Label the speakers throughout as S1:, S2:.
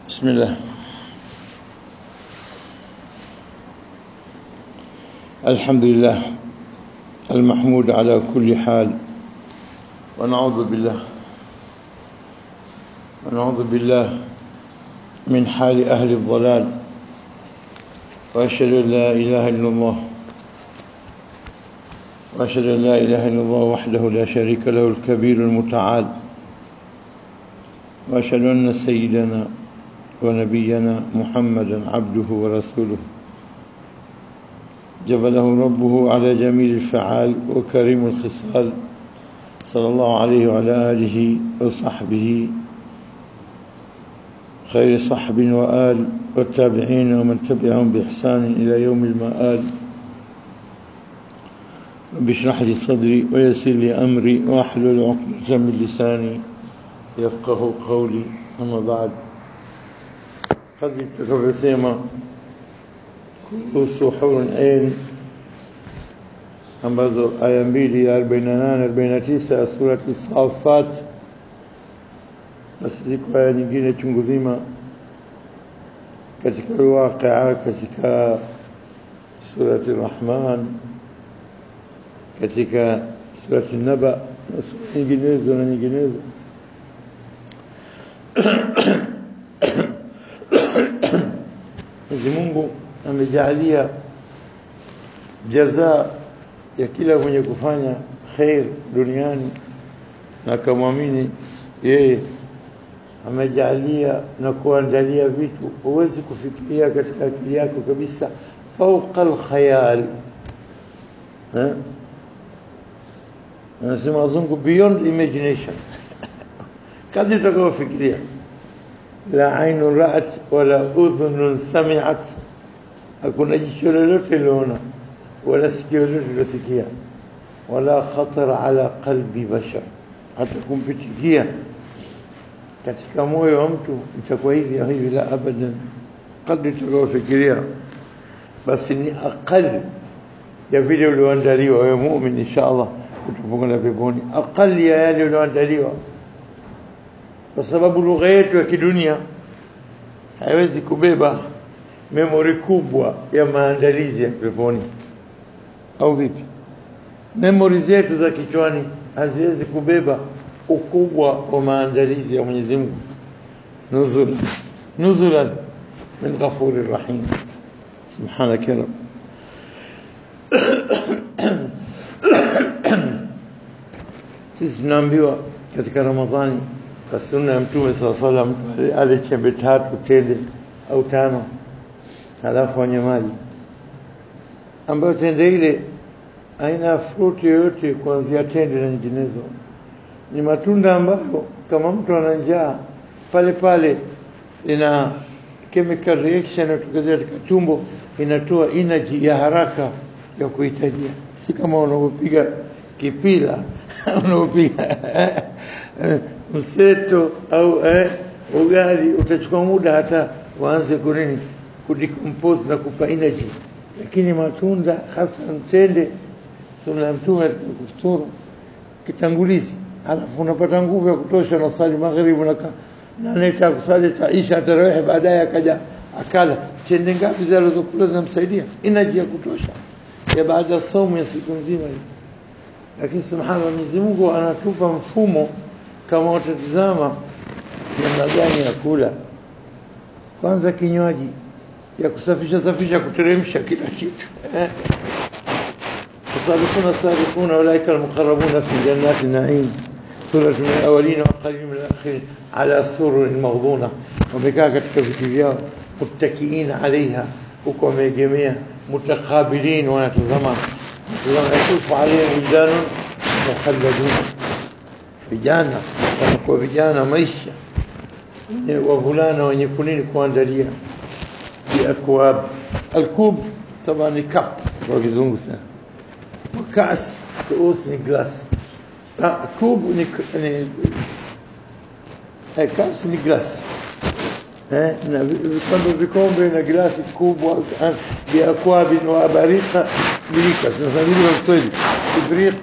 S1: بسم الله الحمد لله المحمود على كل حال ونعوذ بالله ونعوذ بالله من حال أهل الضلال وأشهد أن لا إله إلا الله وأشهد أن لا إله إلا الله وحده لا شريك له الكبير المتعال وأشهد أن سيدنا ونبينا محمدا عبده ورسوله جبله ربه على جميل الفعال وكريم الخصال صلى الله عليه وعلى آله وصحبه خير صحب وآل والتابعين ومن تبعهم بإحسان إلى يوم المآل رب اشرح لي صدري ويسر لي أمري واحلل عقدة من لساني يفقه قولي أما بعد kadri tutakavyosema kuhusu hurun ain ambazo aya mbili ya 48 49 ya surati Safat, basi ziko aya nyingine chungu zima katika Alwaqia, katika surati Rahman, katika surati Naba na sura nyinginezo na nyinginezo Mwenyezi Mungu amejalia jaza ya kila mwenye kufanya khair duniani na akamwamini yeye, amejalia na kuandalia vitu huwezi kufikiria katika akili yako kabisa, fauqa alkhayal. Anasema wazungu beyond imagination, kadri utakavyofikiria la ainu ra'at wala udhunun sami'at, hakuna jicho lolote liona wala sikio lolote lilosikia, wala khatar ala qalbi bashar, hata kumpitikia katika moyo wa mtu itakuwa hivi au hivi, la abadan. Kadri utakavyofikiria basi ni aqal ya vile ulioandaliwa wewe muumini, insha Allah utapunga peponi, aqal ya yale ulioandaliwa kwa sababu lugha yetu ya kidunia haiwezi kubeba memori kubwa ya maandalizi ya peponi, au vipi? Memori zetu za kichwani haziwezi kubeba ukubwa wa maandalizi ya Mwenyezi Mungu. Nuzul nuzulan min ghafurir rahim, subhanaka rabb. Sisi tunaambiwa katika Ramadhani kwa sunna ya Mtume saa salam ale chembe tatu tende au tano, halafu anywe maji, ambayo tende ile haina fruti yoyote kuanzia tende na nyinginezo. Ni matunda ambayo kama mtu ana njaa pale pale, ina chemical reaction inatokezea katika tumbo, inatoa energy ya haraka ya kuhitajia, si kama unavyopiga kipira unaopiga mseto au eh, ugali utachukua muda hata waanze kunini kudecompose na kupa energy, lakini matunda hasa mtende, sunna ya Mtume katika kufuturu kitangulizi, alafu unapata nguvu ya kutosha, unasali magharibi na naneta kusali taisha tarawih, baadaye akaja akala tende ngapi zile alizokula zinamsaidia energy ya kutosha ya baada ya somo ya siku nzima hiyo. Lakini subhanallah, Mwenyezi Mungu anatupa mfumo kama utatizama namna gani ya kula, kwanza kinywaji ya kusafisha safisha, kuteremsha kila kitu wasabiquna sabiquna ulaika almuqarrabuna fi jannati naim thulatu min alawalina wa qalilun min alakhirin ala sururin mawdhuna, wamekaa katika viti vyao muttakiina alaiha, huko wameegemea, mutakabilin, wanatazama yatufu alaihim wildanun mukhalladun vijana wanakuwa vijana maisha wavulana wenye kunini kuandalia biakwab alkub taban ni cup kwa kizungu sana wakas kuus ni glass kub ni, ni eh, kas ni glass eh, na vikombe vikombe na glasi kubwa biakwabin wa abarika birika zinasabiliwa Kiswahili ibriq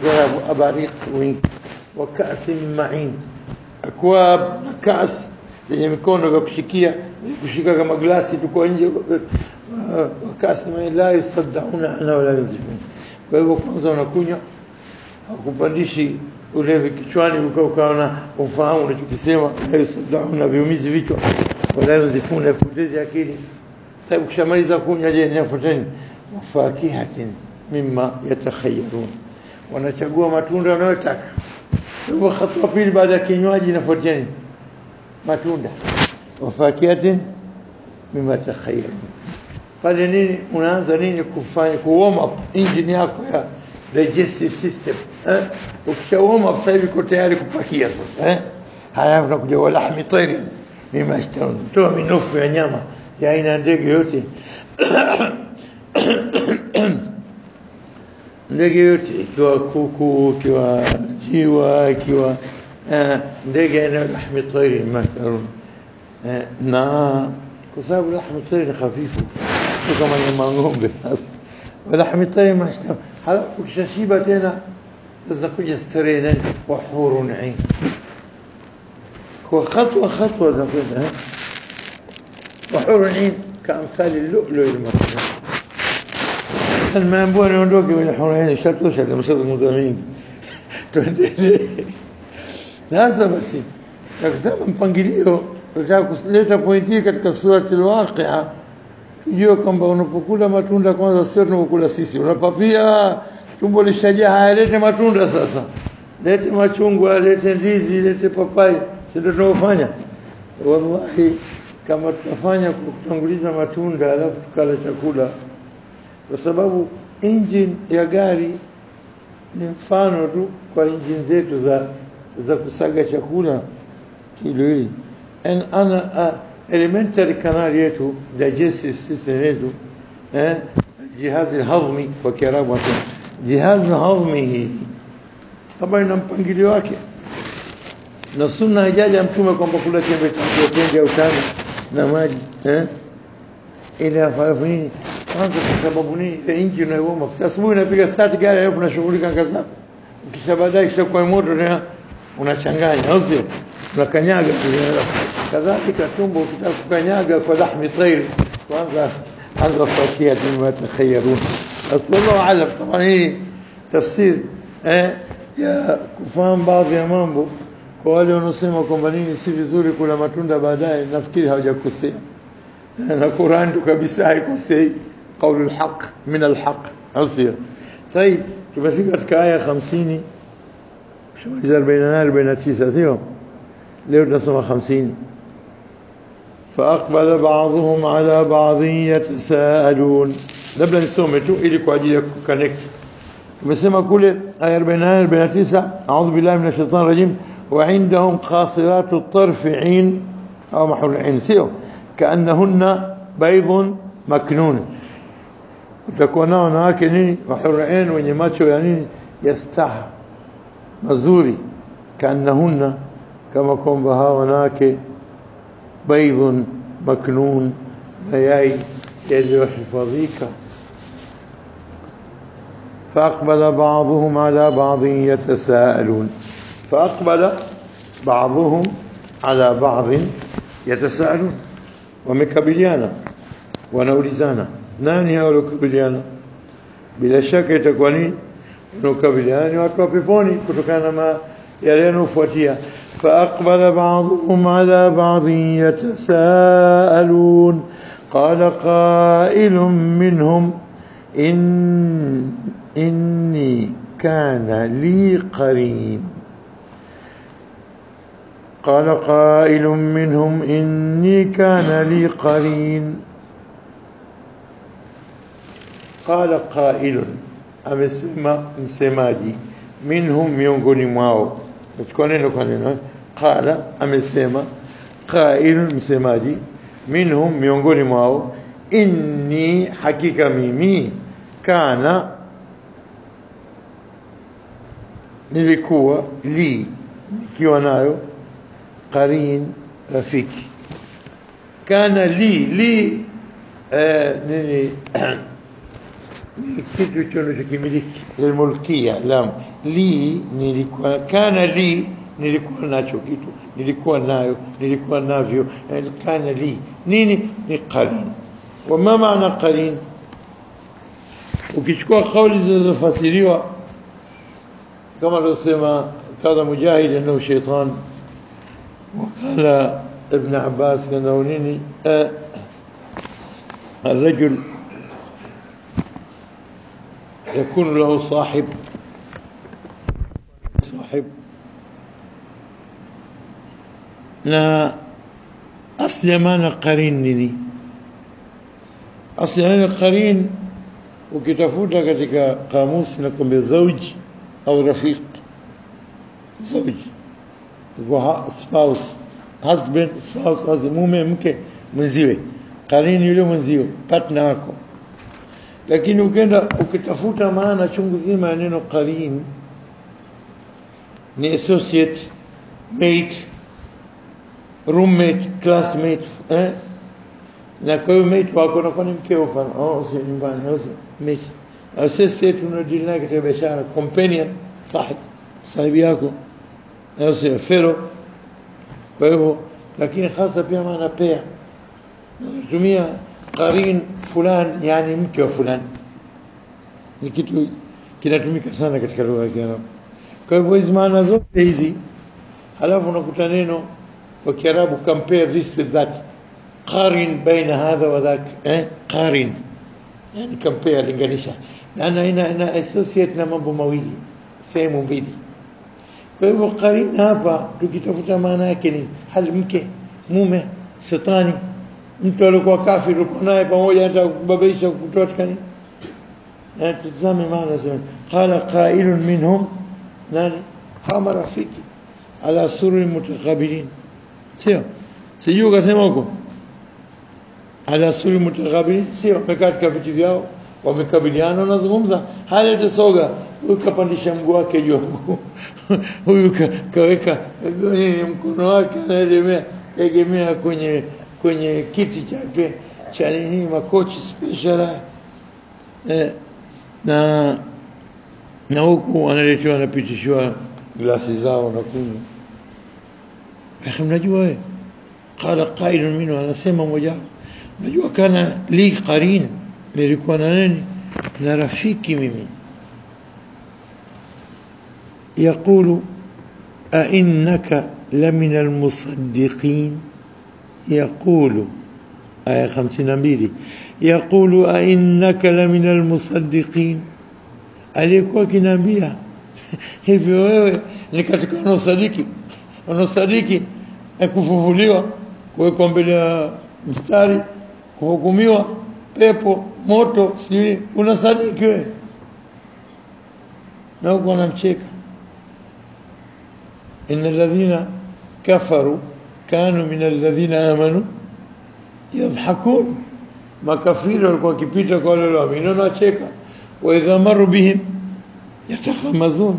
S1: abariq wingi وكأس من معين أكواب كأس zenye mikono vya kushikia kushika kama glasi tuko nje wakasema la yusaddauna ana wala yunzifun kwa hivyo kwanza unakunywa hakupandishi ulevi kichwani ukawa ukaona ufahamu unachokisema la yusaddauna viumizi vichwa wala yunzifun yapotezi akili sababu kishamaliza kunywa je nifuateni wafakihatin mimma yatakhayyarun wanachagua matunda wanayotaka hivyo hatua pili baada ya kinywaji inafuatia nini matunda wafakihatin mimma yatakhayyarun pale nini unaanza nini kufanya ku warm up engine yako ya digestive system eh ukisha warm up sasa hivi uko tayari kupakia sasa eh halafu nakuja walahmi tayri mimma yashtarun toa minofu ya nyama ya aina ndege yote ndege yote ikiwa kuku ikiwa jiwa ikiwa uh, ndege aina lahmi tayri mathalun uh, na kwa sababu lahmi tayri ni hafifu sio kama nyama ng'ombe walahmi tayri mashtam halafu ukishashiba tena zinakuja starehe nani wa hurun ain kwa khatwa khatwa zinakwenda eh وحور عين كأمثال اللؤلؤ المكنون المامبua niondoke kwenye huru ain shatosha kama sasa muda mingi tuendelee sasa basi nakisema mpangilio nataka kuleta pointi katika surati al-waqi'a tujue kwamba unapokula matunda kwanza sio tunapokula sisi unapapia tumbo lishajaa hayalete matunda sasa lete machungwa lete ndizi lete papai si ndio tunaofanya wallahi kama tutafanya kutanguliza matunda alafu tukala chakula kwa sababu engine ya gari ni mfano tu kwa engine zetu za za kusaga chakula kilo hili and ana uh, elementary canal yetu digestive system yetu eh jihazi alhadhmi kwa kiarabu hata jihazi alhadhmi hii kama ina mpangilio wake na sunna haijaja mtume kwamba kula chembe tatu tende au tano na maji eh ile afafu nini kwanza kwa sababu nini ile injini unaioma sasa asubuhi unapiga start gari alafu unashughulika kazi zako kisha baadaye kisha kwa moto tena unachanganya au sio unakanyaga kadhalika tumbo ukitaka kukanyaga kwa lahmi tayr kwanza anza fakia mimma takhayyarun aswallahu alam طبعا hii tafsir eh ya kufahamu baadhi ya mambo kwa wale wanaosema kwamba nini si vizuri kula matunda baadaye nafikiri hawajakosea na Qur'an tu kabisa haikosei qaulul haq min alhaq asir طيب tumefika katika aya 50 shamaliza 48 49 sio leo tunasoma 50 فأقبل بعضهم على بعض يتساءلون labda nisome tu ili kwa ajili ya kuconnect tumesema kule aya 48 49 a'udhu billahi minash shaitani rajim وعندهم قاصرات الطرف عين أو محول عين سيو كأنهن بيض مكنون utakuwa nao wanawake nini wahurain wenye macho ya nini ya staha mazuri kaannahunna kama kwamba hawa wanawake baidhun maknun mayai yaliyohifadhika فأقبل بعضهم على بعض يتساءلون فأقبل بعضهم على بعض يتساءلون ومكبليانا wanaulizana nani hao waliokabiliana bila shaka itakuwa nini wanaokabiliana ni watu wa peponi kutokana na yale yanofuatia فأقبل بعضهم على بعض يتساءلون قال قائل منهم إن إني كان لي قرين قال قائل منهم إني كان لي قرين قال قائل amesema msemaji minhum miongoni mwao tachukua neno kwa neno qala amesema qailun msemaji minhum miongoni mwao inni hakika mimi kana nilikuwa li nikiwa nayo qarin rafiki kana li li eh, nini ni kitu chono cha kimiliki lilmulkia lam li nilikuwa kana li nilikuwa nacho kitu nilikuwa nayo nilikuwa navyo eh, kana li nini ni qarin wama maana qarin ukichukua kauli zinazofasiriwa kama alivyosema kadha mujahid annahu shaitan وقال ابن عباس كانوا نيني آه الرجل يكون له صاحب صاحب na asli ya maana qarin nini asli ya maana qarin ukitafuta katika kamusi na kwambia zauji au rafiq zauji kwa spouse husband spouse husband mume mke mwenziwe qarin yule mwenzio partner wako lakini ukienda ukitafuta maana chungu zima ya neno qarin ni associate mate roommate classmate eh? na kwa hiyo mate wako unakuwa ni mkeo mfano oh sio nyumbani au sio mate associate unadili naye katika biashara companion sahib sahibi yako au sio fellow kwa hivyo lakini hasa pia maana pea natumia qarin fulan yani mke wa fulani ni kitu kinatumika sana katika lugha ya Kiarabu kwa hivyo hizi maana zote hizi halafu unakuta neno kwa Kiarabu compare this with that qarin baina hadha wa dhak eh qarin yani compare linganisha na ina, ina, ina associate na mambo mawili sehemu mbili kwa hivyo qarin hapa tukitafuta maana yake ni hali mke mume shetani mtu alikuwa kafiri uko naye pamoja hata kubabaisha kutoa katika nini na tazame maana sema qala qailun minhum nani hawa marafiki ala sururi mutakabilin sio sijui ukasema huko ala sururi mutakabilin sio wamekaa katika viti vyao wamekabiliana wanazungumza hali atasoga huyu kapandisha mguu wake juu ya mguu huyu ka, kaweka nini mkono wake anaegemea kaegemea kwenye kwenye kiti chake cha nini makochi special eh, na na huku wanaletewa wanapitishwa glasi zao na kunywa akhi mnajua wewe qala qailun minhu anasema mmoja unajua kana li qarin nilikuwa na nani na rafiki mimi يقول أئنك لمن المصدقين يقول آية خمسين mbili يقول أئنك لمن المصدقين aliyekuwa kinaambia hivyo wewe ni katika wanaosadiki wanaosadiki kufufuliwa kuwekwa mbele ya mstari kuhukumiwa pepo moto sijui unasadiki wewe na huko wanamcheka inna alladhina kafaru kanu min alladhina amanu yadhhakun makafiri walikuwa wakipita kwa wale walioamini wanacheka wa idha maru bihim yatakhamazun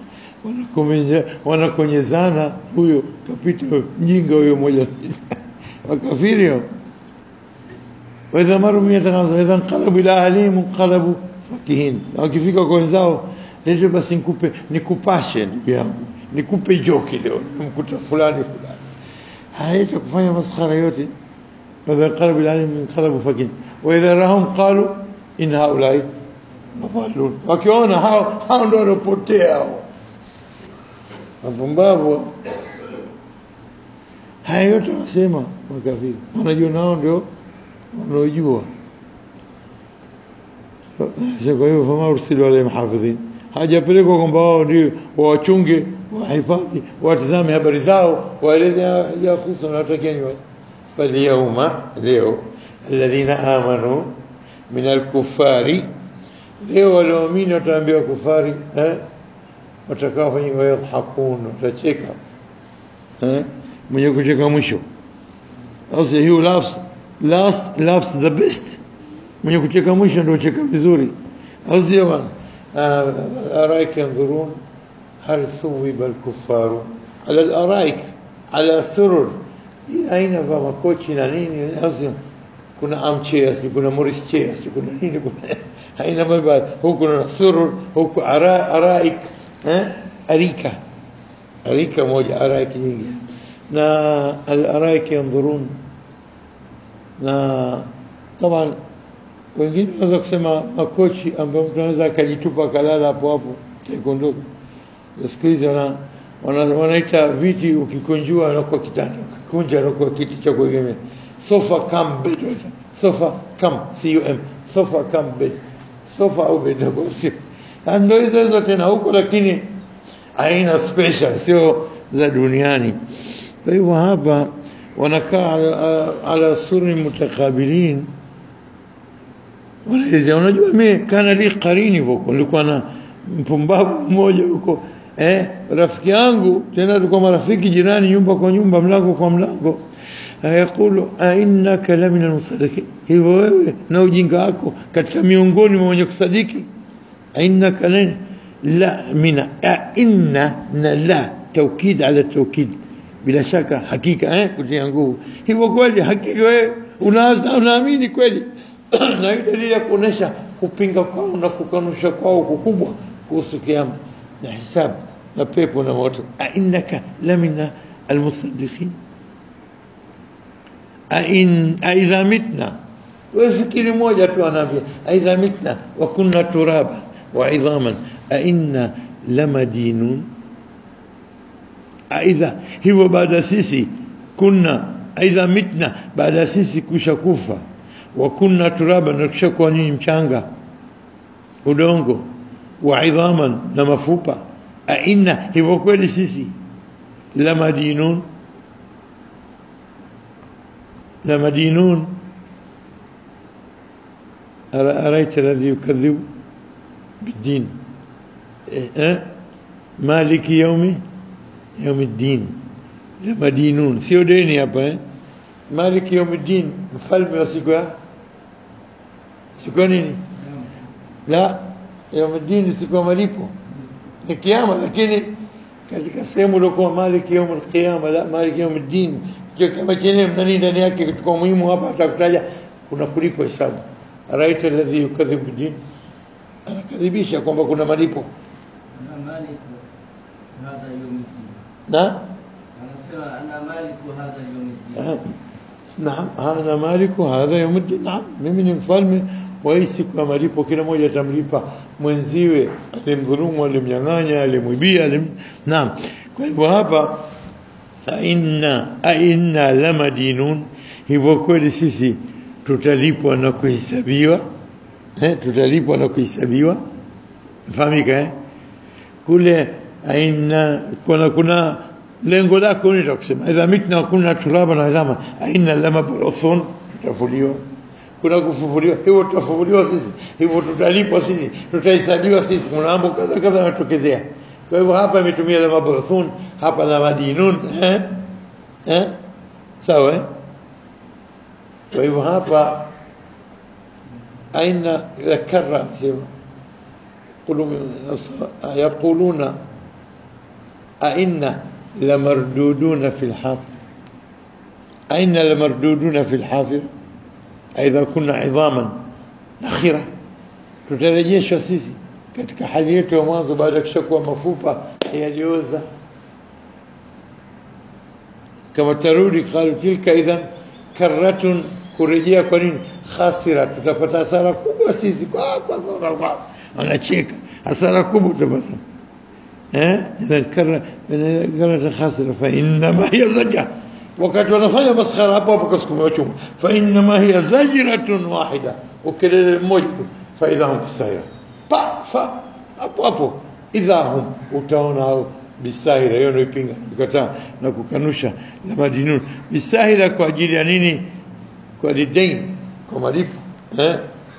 S1: wanakonyezana huyo kapita mjinga huyo mmoja makafiri hao wa idha maru bihim yatakhamazun idha inqalabu ila ahlihim inqalabu fakihin wakifika kwa wenzao leo basi nikupe nikupashe ndugu yangu nikupe joki leo nimkuta fulani fulani halaita kufanya maskhara yote فإذا انقلبوا العالم انقلبوا فكين وإذا رأهم قالوا إن هؤلاء مضلون wakiona hao hao ndio wanapotea hao wapumbavu haya yote wanasema makafiri wanajua nao ndio wanaojua kwa hivyo fama ursilu alaihim hafidhin hajapelekwa kwamba wao ndio wawachunge wahifadhi watizame habari zao waeleze yahusu wanatakiani wao فاليوم leo الذين آمنوا من الكفار leo walioamini wataambiwa kufari eh watakao fanya wayadhakun watacheka eh mwenye kucheka mwisho sasa hiyo laughs last laughs the best mwenye kucheka mwisho ndio cheka vizuri au sio bwana araik yanzurun hal thuwiba al-kuffaru ala al-araik ala surur aina vya makochi na nini lazima kuna armchairs kuna morris chairs kuna nini kuna aina mbalimbali huku kuna surur huku ara, araik eh arika rika moja araiki nyingi na al-araiki yanzurun na taban wengine wanaweza kusema makochi ambayo mtu anaweza akajitupa akalala hapo hapo taekwondo siku hizi wana wana- wanaita viti ukikunjua anakuwa kitanda ukikunja anakuwa kiti cha kuegemea sofa come bed wanaita. sofa come cum sofa come bed sofa au bed ndio sio Na ndio hizo hizo tena huko lakini aina special sio za duniani kwa hivyo hapa wanakaa ala, ala suri mutakabilin wanaelezea unajua mimi kana li qarini huko nilikuwa na mpumbavu mmoja huko eh rafiki yangu tena tulikuwa marafiki jirani nyumba kwa nyumba mlango kwa mlango ayakulu ainnaka la min almusaddiqin hivyo wewe na ujinga wako katika miongoni mwa wenye kusadiki ainnaka la la mina inna na la taukid ala taukid bila shaka hakika eh kutia nguvu hivyo kweli hakika wewe unaanza unaamini kweli na hii dalili ya kuonesha kupinga kwao na kukanusha kwao kukubwa kuhusu kiama na hisabu na pepo na moto ainnaka lamina almusaddiqin ain aidha mitna wewe fikiri moja tu anaambia aidha mitna wa kunna turaba wa idhaman ainna lamadinun aidha hivyo baada sisi kunna aidha mitna baada sisi kusha kufa wa kunna turaba na kushakuwa nyinyi mchanga udongo wa idhaman na mafupa aina hivyo kweli sisi la madinun la madinun أرأيت الذي يكذب بالدين أه؟ مالك يومه يوم الدين لمدينون sio deni hapa eh Malik Yawmiddin mfalme wa siku ya siku ya nini la Yawmiddin siku ya malipo ni kiyama lakini katika sehemu iliokuwa Malik Yawmul Qiyama la Malik Yawmiddin ndio kama chenye nani ndani yake kitu muhimu hapa atakutaja kuna kulipo hesabu araita alladhi yukadhibu bidin anakadhibisha kwamba kuna malipo
S2: أنا مالك هذا يوم الدين
S1: na
S2: أنا سمع أنا مالك هذا يوم الدين
S1: Naam, ana maliku hadha yawmuddin. Naam, mimi ni mfalme wa hii siku ya malipo, kila mmoja atamlipa mwenziwe alimdhulumu, alimnyang'anya, alimwibia, alim... Naam. Kwa hivyo hapa inna inna lamadinun, hivyo kweli sisi tutalipwa na kuhesabiwa eh, tutalipwa na kuhesabiwa. Fahamika eh? kule aina kuna kuna lengo lako ni la kusema idha mitna kunna turaba na idhama aina lama bu'thun tutafuliwa kuna kufufuliwa hivyo tutafufuliwa sisi hivyo tutalipwa sisi tutahesabiwa sisi kuna mambo kadha kadha yanatokezea kwa hivyo hapa imetumia lama bu'thun hapa lama dinun eh eh sawa eh kwa hivyo hapa aina karra sema يقولون أئنا لمردودون في الحافر أئنا لمردودون في الحافر أئذا كنا عظاما نخرة tutarejeshwa sisi katika hali yetu ya mwanzo baada ya kushakuwa mafupa yaliyooza kama tarudi qalu tilka idhan karratun kurejea kwa nini khasira tutapata hasara kubwa sisi kwa kwa kwa kwa wanacheka hasara kubwa utapata eh idhan karra karra khasira fa inma hiya zajra wakati wanafanya maskhara hapo hapo kasukumiwa chuma fa inma hiya zajratun wahida ukelele mmoja tu fa idha hum bisaira pa fa hapo hapo idha hum utaona hao bisahira hiyo ndio ipinga kukataa na kukanusha la madinun bisahira kwa ajili ya nini kwa lidain kwa malipo eh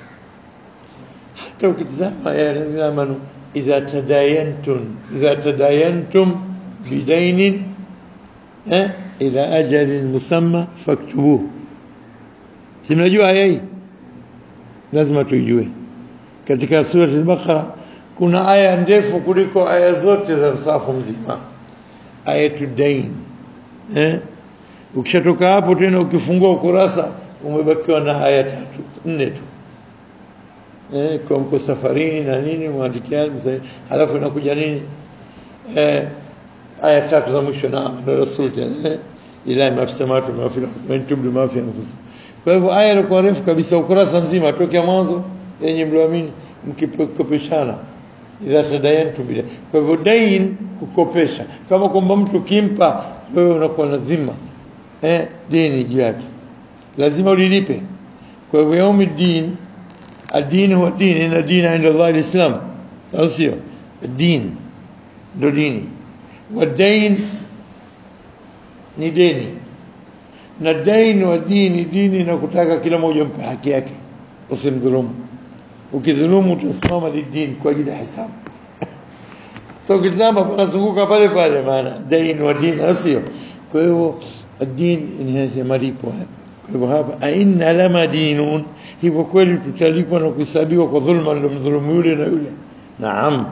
S1: hata ukitazama ya alladhina amanu idha tadayantum idha tadayantum bidainin eh ila ajalin musamma faktubuhu si mnajua aya hii lazima tuijue katika sura al-Baqara kuna aya ndefu kuliko aya zote za msafu mzima ayatu dain eh ukishatoka hapo tena ukifungua ukurasa umebakiwa na aya tatu nne tu eh kwa mko safarini na nini mwandikiani halafu inakuja nini eh aya tatu za mwisho na na rasul tena eh? ila ma fi samawati ma fi al-ardi wa in tubdu ma fi anfusikum kwa hivyo aya ilikuwa refu kabisa ukurasa mzima tokea mwanzo yenye mlioamini mkikopeshana idha tadayantum bila kwa hivyo dain kukopesha kama kwamba mtu kimpa wewe unakuwa na dhima eh deni juu yake lazima ulilipe kwa hivyo yaumi din الدين هو الدين إن الدين عند الله الإسلام أصير الدين ndo dini wadain ni deni na dain wa dini dini na kutaka kila mmoja mpe haki yake usimdhulumu ukidhulumu utasimama lidini kwa ajili ya hisabu so ukitazama panazunguka pale pale maana dain wa dini asio kwa hivyo din ni malipo kwa hivyo hapa aina lama dinun hivyo kweli tutalipwa na kuhesabiwa kwa dhulma nilomdhulumu yule na yule naam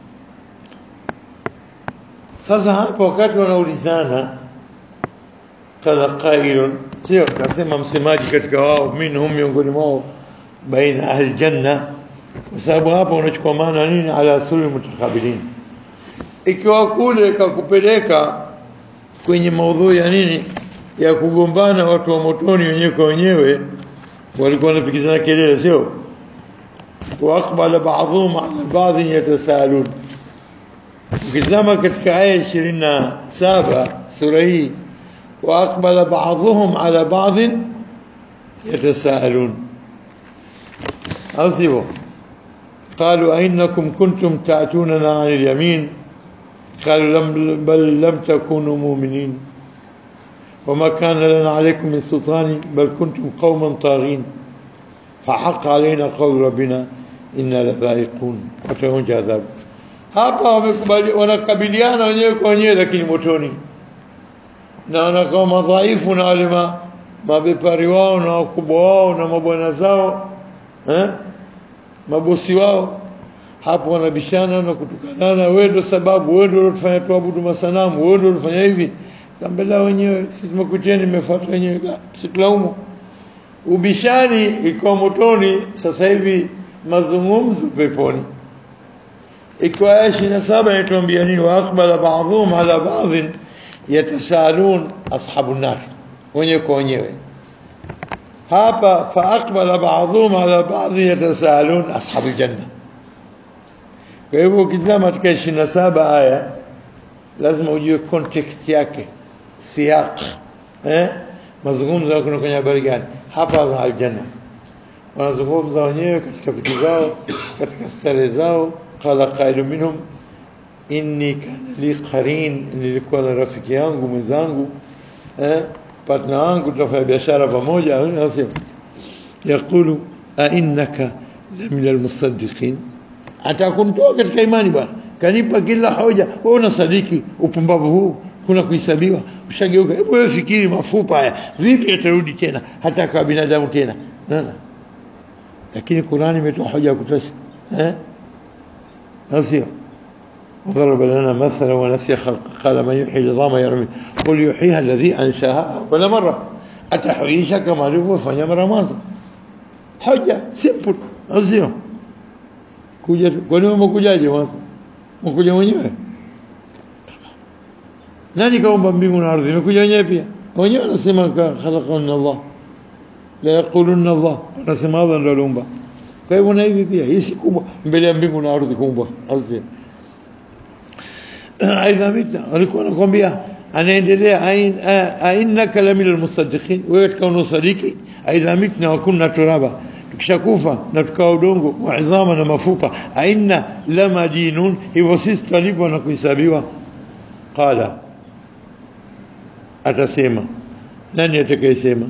S1: sasa hapa wakati wanaulizana qala qailun sio kasema msemaji katika wao minhum miongoni mwao baina ahli janna kwa sababu hapa unachukua maana nini ala suri mutakabilin ikiwa kule kakupeleka kwenye maudhui ya nini ya kugombana watu wa motoni wenyewe kwa wenyewe walikuwa wanapigizana kelele sio واقبل بعضهم على بعض يتساءلون ukitazama katika aya 27 sura hii واقبل بعضهم على بعض يتساءلون أصيبوا قالوا أئنكم كنتم تأتوننا عن اليمين قالوا لم بل لم تكونوا مؤمنين وما كان لنا عليكم من سلطان بل كنتم قوما طاغين فحق علينا قول ربنا إنا لذائقون وتهونج عذاب hapa wamekubali wanakabiliana wenyewe kwa wenyewe lakini motoni na wanakuwa madhaifu na wale ma, mabepari wao na wakubwa wao na mabwana zao eh? mabosi wao hapo wanabishana na kutukanana wewe ndo sababu wewe ndo ulifanya tuabudu masanamu wewe ndo ulifanya hivi kambela wenyewe sisi tumekuteni mmefuata wenyewe la situlaumu ubishani iko motoni sasa hivi mazungumzo peponi ikiwa aya 27 inatuambia nini wa aqbala ba'dhum ala ba'dhin yatasalun ashabun nar wenyewe kwa wenyewe hapa fa aqbala ba'dhum ala ba'dhin yatasalun ashabul janna kwa hivyo ukitazama katika 27 aya lazima ujue context yake siyaq eh mazungumzo yako kwenye habari gani hapa za aljanna wanazungumza wenyewe katika vitu zao katika stare zao qala qailu minhum inni kana li qarin nilikuwa na rafiki yangu mwenzangu eh partner wangu tunafanya biashara pamoja anasema yakulu a innaka la min almusaddiqin atakuntoa katika imani bwana kanipa kila hoja wewe unasadiki upumbavu huu kuna kuhesabiwa ushageuka hebu wewe fikiri mafupa haya vipi yatarudi tena hata kwa binadamu tena nana lakini Qur'ani imetoa hoja ya kutosha eh nasio وضرب لنا مثلا ونسي خلق قال من يحيي العظام يرمي قل يحييها الذي انشاها ولا مره atahuisha kama alivyofanya mara mwanzo hoja simple nasio kuja kwa nini umekujaje mwanzo umekuja mwenyewe nani kaumba mbingu na ardhi imekuja wenyewe pia wenyewe wanasema khalaqana Allah la yaquluna Allah wanasema Allah ndio aliumba kwa hivyo na hivi pia hii si kubwa mbele ya mbingu na ardhi kuumba ardhi aidha mita walikuwa wanakuambia anaendelea ainnaka la minal musaddiqin wewe katika unasadiki aidha mitna wa kunna turaba tukishakufa na tukawa udongo wa izama na mafupa aina lama dinun hivyo sisi tutalipwa na kuhesabiwa qala atasema nani atakayesema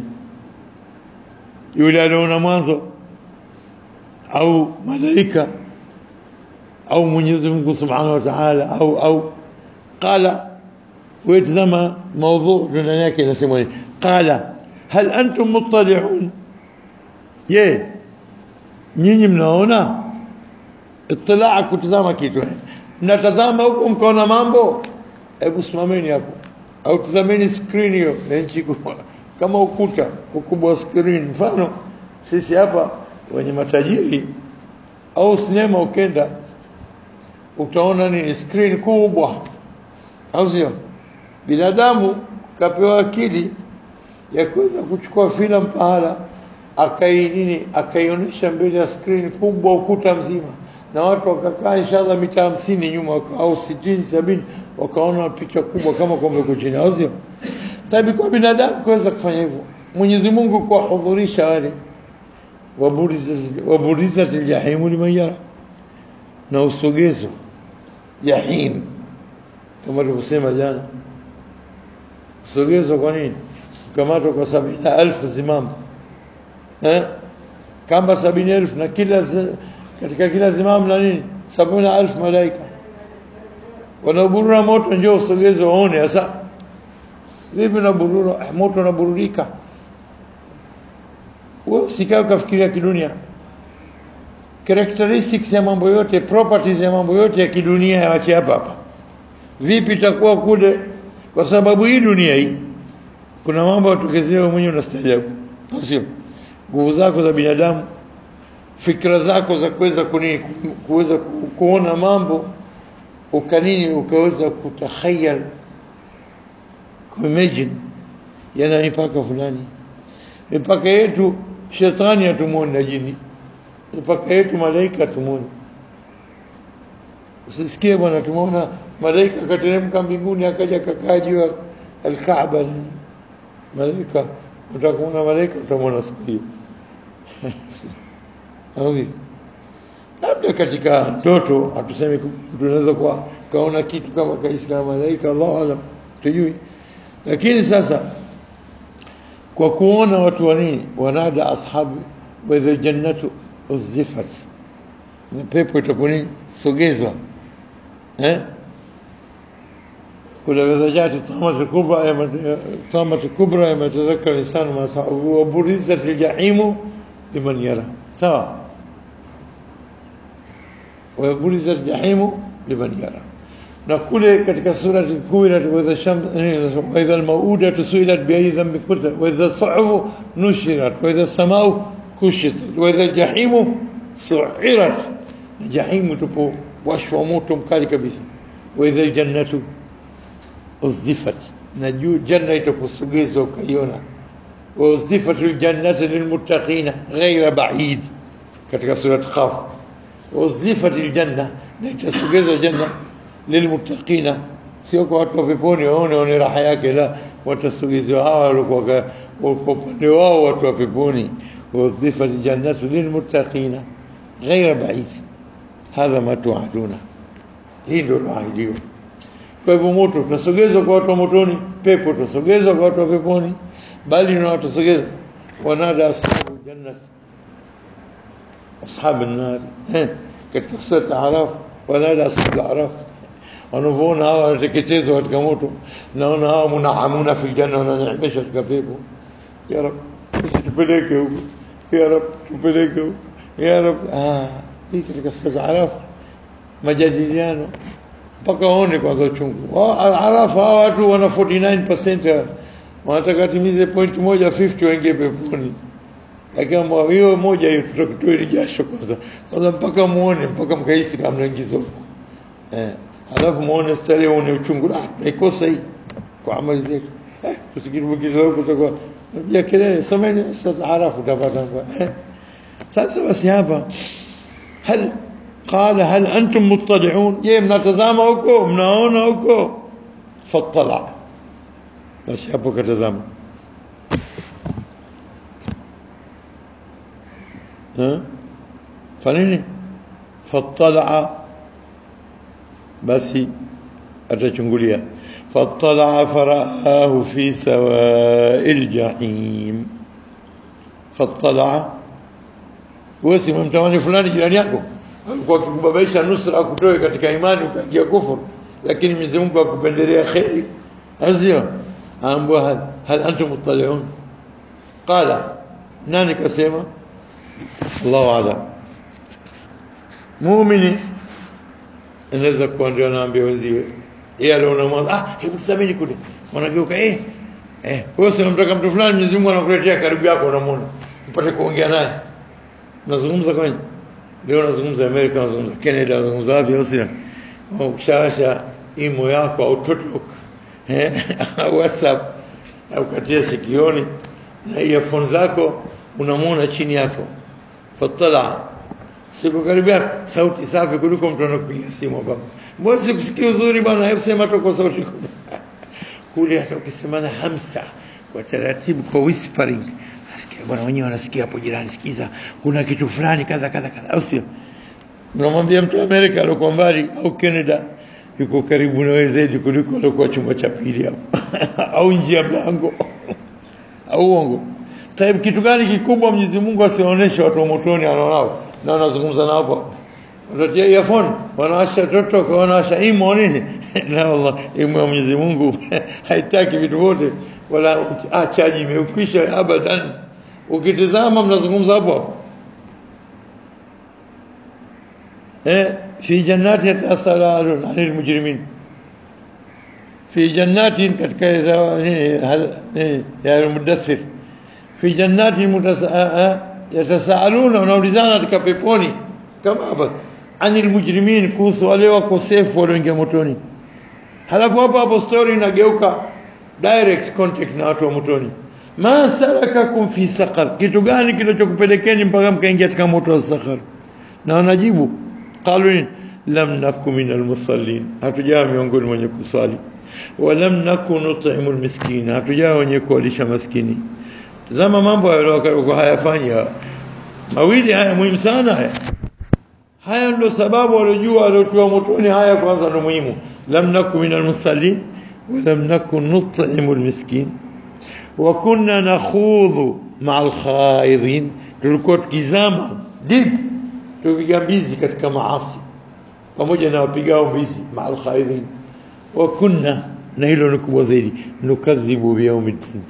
S1: yule aliona mwanzo au malaika au Mwenyezi Mungu Subhanahu wa Ta'ala au au qala ويتزما موضوع ndani yake inasema nini qala hal antum muttali'un ye nyinyi mnaona itilaa kutazama kitu mnatazama huko mkaona mambo hebu simameni hapo au tazameni screen hiyo nchi kama ukuta ukubwa wa screen mfano sisi hapa wenye matajiri au sinema ukenda utaona ni screen kubwa au sio binadamu kapewa akili ya kuweza kuchukua filamu pahala akai nini akaionyesha mbele ya skrini kubwa ukuta mzima na watu wakakaa inshallah mita hamsini nyuma waka- au sitini sabini wakaona picha kubwa kama kwamba iko chini au sio tabi kwa binadamu kuweza kufanya hivyo Mwenyezi Mungu kuwahudhurisha wale waburizat waburizat aljahimu liman yara na usogezo jahim kama tulivyosema jana usogezwa kwa nini kukamatwa kwa sabini elfu zimamu eh? kamba sabini elfu na kila zi- katika kila zimamu na nini sabini elfu malaika wanaburura moto njoo usogeze waone sasa vipi unaburura Ah, moto unabururika wewe usikaa ukafikiria kidunia characteristics ya mambo yote properties ya mambo yote ya kidunia yawache hapa hapa vipi itakuwa kule kwa sababu hii dunia hii kuna mambo yatokezea wewe mwenyewe unastaajabu Au sio nguvu zako za binadamu fikra zako za kuweza kuni kuweza ku- kuona mambo ukanini ukaweza kutakhayal kuimagine yana mipaka fulani mipaka yetu shetani hatumuoni na jini mipaka yetu malaika hatumuoni usisikie bwana tumeona malaika akateremka mbinguni akaja akakaa juu ya alkaaba malaika utakuona malaika utamwona siku hiyo au vipi? labda katika ndoto hatusemi ku- tunaweza kuwa kaona kitu kama kaisi kama malaika Allahu alam tujui lakini sasa kwa kuona watu wa nini wanada ashabu wa idha jannatu uzifat na pepo itakuwa nini sogezwa eh ولو جاءت الطامة الكبرى يوم الطامة الكبرى يوم يتذكر الإنسان ما سعى وبرزت الجحيم لمن يرى سواء وبرزت الجحيم لمن يرى نقول katika sura kuwilat wa idha shams wa idha al-mau'udatu su'ilat bi ayyi dhanbin qutilat wa idha as-suhufu nushirat wa idha as-sama'u kushitat wa idha al-jahimu su'irat jahimu tupo washwa moto mkali kabisa wa idha al-jannatu uzdifat na juu janna itaposogezwa ukaiona wa uzdifatul jannatu lilmuttaqina ghaira ba'id katika surat khaf wa uzdifatil janna na itasogezwa janna lilmuttaqina sio kwa watu wa peponi waone waone raha yake la watasogezwa hawa walikuwa ka- kwa upande wao watu wa peponi wa uzdifatil jannatu lilmuttaqina ghaira ba'id hadha ma tu'aduna hii ndio maahidiwa kwa hivyo moto utasogezwa kwa watu wa motoni pepo utasogezwa kwa watu wa peponi bali na watasogeza wanada ashabu jannat ashab an-nar eh katika sura al-araf wanada ashab al-araf wanavyoona hawa wanateketezwa katika moto naona hawa munaamuna fil janna wananeemesha katika pepo ya rab sisi tupeleke huko ya rab tupeleke huko ya rab ah hii katika sura al-araf majadiliano mpaka waone kwanza uchungu Wa- halafu hawa watu wana 49% wanataka timize point moja 50 waingie peponi lakini ambao hiyo moja hiyo tutoe jasho kwanza kwanza mpaka muone mpaka mkahisi kama mnaingizwa huko eh halafu muone stari uone uchungu ah naikosa hii kwa amali zetu eh tusikiribukizwa huko tutakuwa ya kelele someni sura harafu utapata eh. sasa basi hapa hal قال هل أنتم مطلعون je mnatazama huko mnaona huko fatala basi hapo katazama ها fanini fatala basi atachungulia fatala faraahu fi sawa'il jahim fatala wewe si mtamani fulani jirani yako alikuwa akikubabaisha nusra akutoe katika imani ukaingia kufuru lakini Mwenyezi Mungu akupendelea kheri azio aambwa hal, hal antum muttali'un qala nani kasema Allahu a'lam muumini anaweza kuwa ndio anaambia wenziwe yeye aliona mwanzo ah hebu tusameni kule wanageuka eh eh wewe si unamtaka mtu fulani Mwenyezi Mungu anakuletea karibu yako unamwona mpate kuongea naye nazungumza kwa leo nazungumza Amerika nazungumza Canada nazungumza wapi au sio ukishawasha imo yako au totok eh, au whatsapp au katia sikioni na earphone zako unamuona chini yako fatala siku karibia sauti safi kuliko mtu anakupigia simu hapa mbona sikusikia uzuri bwana hebu sema tu kwa sauti kubwa kule hata ukisemana hamsa kwa taratibu kwa whispering nasikia bwana wenyewe wanasikia hapo jirani sikiza kuna kitu fulani kadha kadha kadha au sio unamwambia mtu Amerika alikuwa mbali au Canada yuko karibu na wewe zaidi kuliko alikuwa chumba cha pili hapo au nje ya mlango au uongo Taib kitu gani kikubwa Mwenyezi Mungu asiwaoneshe watu wa motoni anaonao na wanazungumza nao hapo watatia earphone wanawasha toto kwa wanawasha imo nini la wallah imo ya Mwenyezi Mungu haitaki vitu vyote wala ah, chaji imekwisha abadan ukitizama mnazungumza hapo hapo eh fi jannati yatasalalun anil mujrimin fi jannatin katika nini hal nini ya mudaththir fi jannati yatasaaluna wanaulizana katika peponi kama hapa anil mujrimin kuhusu wale wakosefu walioingia motoni halafu hapo hapo story inageuka direct contact na watu wa motoni ma sarakakum fi saqar kitu gani kinachokupelekeni mpaka mkaingia katika moto wa saqar na wanajibu qalu lam nakum min almusallin hatujawa miongoni mwenye kusali wa lam nakun nut'imu almiskin hatujawa wenye kuwalisha maskini tazama mambo yaliyokuwa hayafanyi mawili haya muhimu sana haya haya ndio sababu waliojua waliotiwa motoni haya kwanza ndio muhimu lam nakum min almusallin wa lam nakun nut'imu almiskin wa kunna nakhudhu ma'al khaidin tulikuwa tukizama deep tupiga mbizi katika maasi pamoja na wapigao mbizi ma'al khaidin wa kunna na hilo ni kubwa zaidi nukadhibu biyaumiddin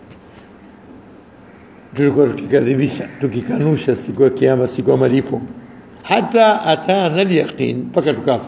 S1: tulikuwa tukikadhibisha tukikanusha siku ya kiyama siku ya malipo hata atana alyaqin mpaka tukafa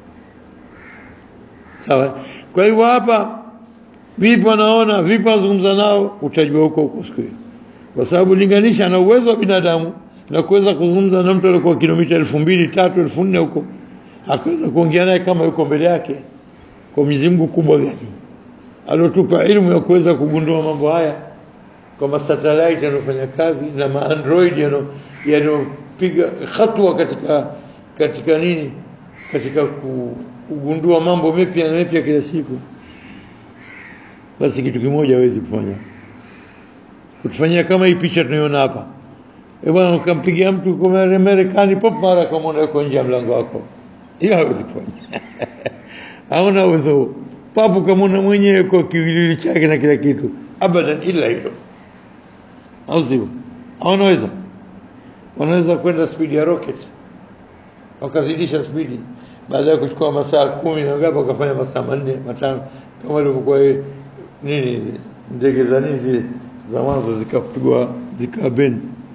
S1: sawa kwa hivyo hapa vipi wanaona vipi wazungumza nao utajua huko huko siku hiyo kwa sababu linganisha na uwezo wa binadamu na kuweza kuzungumza na mtu aliyekuwa kilomita elfu mbili tatu elfu nne huko akaweza kuongea naye kama yuko mbele yake kwa Mwenyezi Mungu kubwa gani aliotupa ilmu ya kuweza kugundua mambo haya kwa masatellite yanofanya kazi na maandroid yano yanopiga hatua katika katika nini katika kugundua mambo mapya na mapya kila siku basi kitu kimoja hawezi kufanya kutufanyia kama hii picha tunaiona hapa eh bwana ukampigia mtu kwa Marekani pop mara kama unaweka nje ya mlango wako hiyo hawezi kufanya hauna uwezo papo kama una mwenyewe kwa kiwiliwili chake na kila kitu abadan ila hilo au sivyo hawanaweza wanaweza kwenda spidi ya rocket wakazidisha spidi baada ya kuchukua masaa kumi na ngapi wakafanya masaa manne matano kama ilivyokuwa nini ndege za nini zile za mwanzo zikapigwa zikabend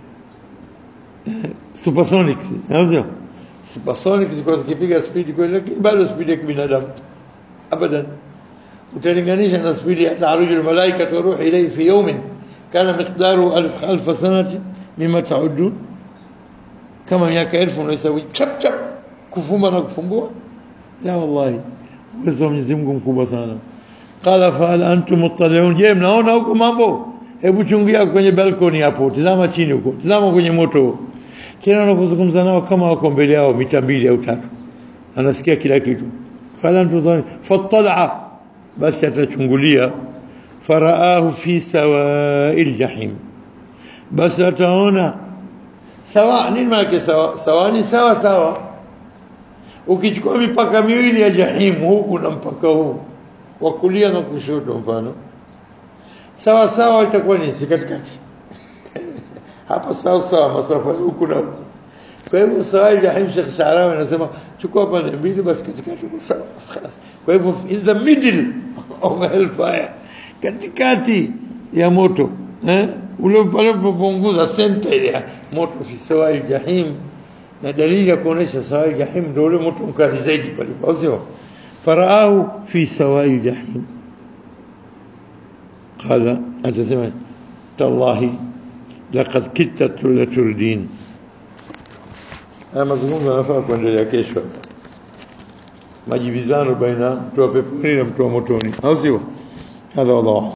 S1: supersonics sio supersonics zilikuwa zikipiga spidi kweli lakini bado spidi ya kibinadamu abadan utalinganisha na spidi ya taruju almalaika wa ruhi ilayhi fi yawmin kana miqdaru alf alf sanati mima ta'udun kama miaka elfu unahesabu chap chap kufumba na kufumbua la wallahi uwezo wa Mwenyezi Mungu mkubwa sana qala fa hal antum muttali'un je mnaona huko mambo hebu chungia kwenye balkoni hapo tazama chini huko tazama kwenye moto tena unapozungumza nao kama wako mbele yao mita mbili au tatu anasikia kila kitu fala tudhani fattala basi atachungulia faraahu fi sawa'il jahim basi ataona sawa nini maana sawa sawa ni sawa sawa ukichukua mipaka miwili ya jahimu huku na mpaka huu wa kulia na kushoto mfano sawa sawa itakuwa ni si katikati hapa sawa sawa masafa huku na huku kwa hivyo sawa jahim Sheikh Sharawi anasema chukua pande mbili basi katikati kwa sawa خلاص kwa hivyo is the middle of hellfire katikati ya moto eh ule pale unapopunguza center ile moto fi sawa jahim na dalili ya kuonesha sawa jahim ndio ule moto mkali zaidi pale sio faraahu fi sawa jahim قال أتسمع تالله لقد كدت لتردين haya mazungumzo yanafaa kuendelea kesho majibizano baina mtu wa peponi na mtu wa motoni au sio hadha wallahu a'lam.